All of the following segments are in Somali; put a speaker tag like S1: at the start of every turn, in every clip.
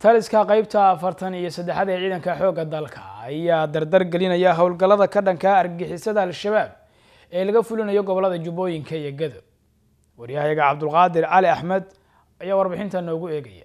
S1: taliska qeybta afartan iyo saddexaad ee ciidanka xoogga dalka ayaa dardar gelinaya howlgallada ka dhanka argixisada al-shabaab ee laga fulinayo gobolada jubbooyinka iyo gado waryahayaga cabdulqaadir cali axmed ayaa warbixinta noogu eegaya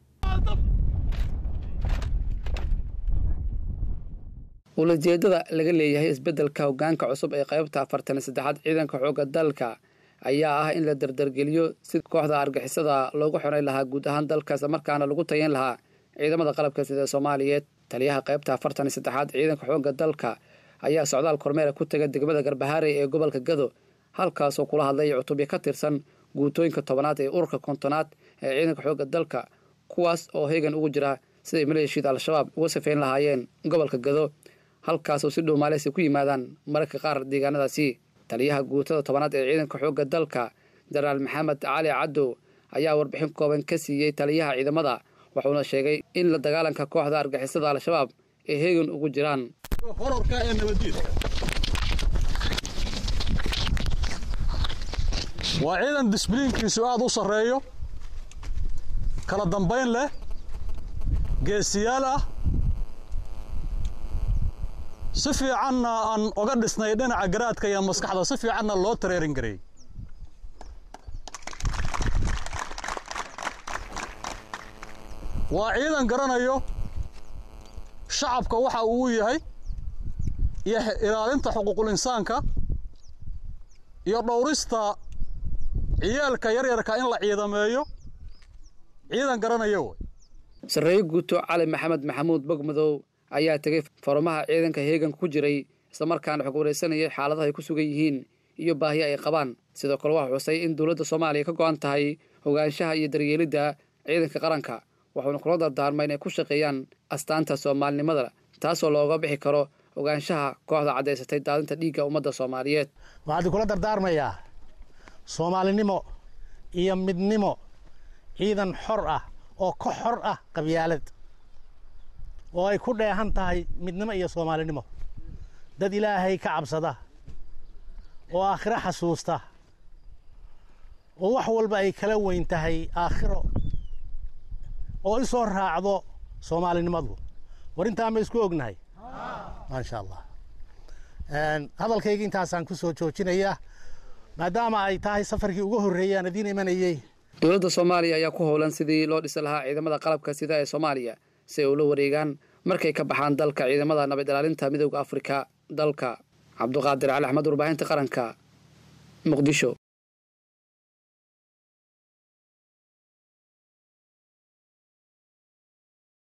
S2: ulajeedada laga leeyahay isbeddelka hoggaanka cusub ee qaybta afartan iyo saddexaad ciidanka xoogga dalka ayaa ah in la dardargeliyo si kooxda argixisada loogu xoray lahaa guud ahaan dalka isla markaana lagu tayan lahaa ciidamada qalabka sida soomaaliyeed taliyaha qaybta afartan iyo saddexaad ciidanka xoogga dalka ayaa socdaal kormeera ku taga degmada garbahaarey ee gobolka gado halkaasoo kula hadlay cutubyo ka tirsan guutooyinka tobanaad ee ururka kontonaad ee ciidanka xoogga dalka kuwaas oo heegan ugu jira siday maleeshiyada al-shabaab uga safeyn lahaayeen gobolka gado halkaasoo si dhow maaleysi ku yimaadaan mararka qaar deegaanadaasi taliyaha guutada tobanaad ee ciidanka xoogga dalka jenaraal maxamed cali caddow ayaa warbixin kooban ka siiyey taliyaha ciidamada wuxuuna sheegay in la dagaalanka kooxda argixisada al-shabaab ay heegan ugu jiraan
S3: horarka ee nabaddiida waa ciidan disbliinkiisu aad u sarreeyo kala dambayn leh geesiyaal ah si fiicanna aan oga dhisnay dhinaca garaadka iyo maskaxda si fiicanna loo tareerin gareeyey waa ciidan garanayo shacabka waxa uu yahay iyo ilaalinta xuquuqul insaanka iyo dhowrista ciyaalka yaryarka in la ciidameeyo ciidan garanayo wey
S2: sarreeye guuto cali maxamed maxamuud bogmadow ayaa tegay farumaha ciidanka heeganka ku jiray islamarkaana xog wareysanayay xaaladaha ay ku sugan yihiin iyo baahi ay qabaan sidoo kale waxaa xusay in dowladda soomaaliya ka go-an tahay ogaanshaha iyo daryeelidda ciidanka qaranka waxuuna kula dardaarma inay ku shaqeeyaan astaanta soomaalinimada taasoo looga bixi karo ogaanshaha kooxda caddaysatay daadinta dhiigga ummadda soomaaliyeed
S4: waxaan kula dardaarmayaa soomaalinimo iyo midnimo ciidan xor ah oo ka xor ah qabyaalad oo ay ku dheehan tahay midnimo iyo soomaalinimo dad ilaahay ka cabsada oo aakhiro xasuusta oo wax walba ay kala weyn tahay aakhiro oo i soo raacdo soomaalinimadu war intaa ma isku ognahay maasha allah hadalkayga intaasaan ku soo joojinayaa maadaama ay tahay safarkii ugu horreeyey aan idiin imanayey
S2: dowladda soomaaliya ayaa ku howlan sidii loo dhisi lahaa ciidamada qalabka sida ee soomaaliya si ay ula wareegaan markay ka baxaan dalka ciidamada nabad ilaalinta midowda afrika dalka cabduqaadir cali axmed warbaahinta qaranka muqdisho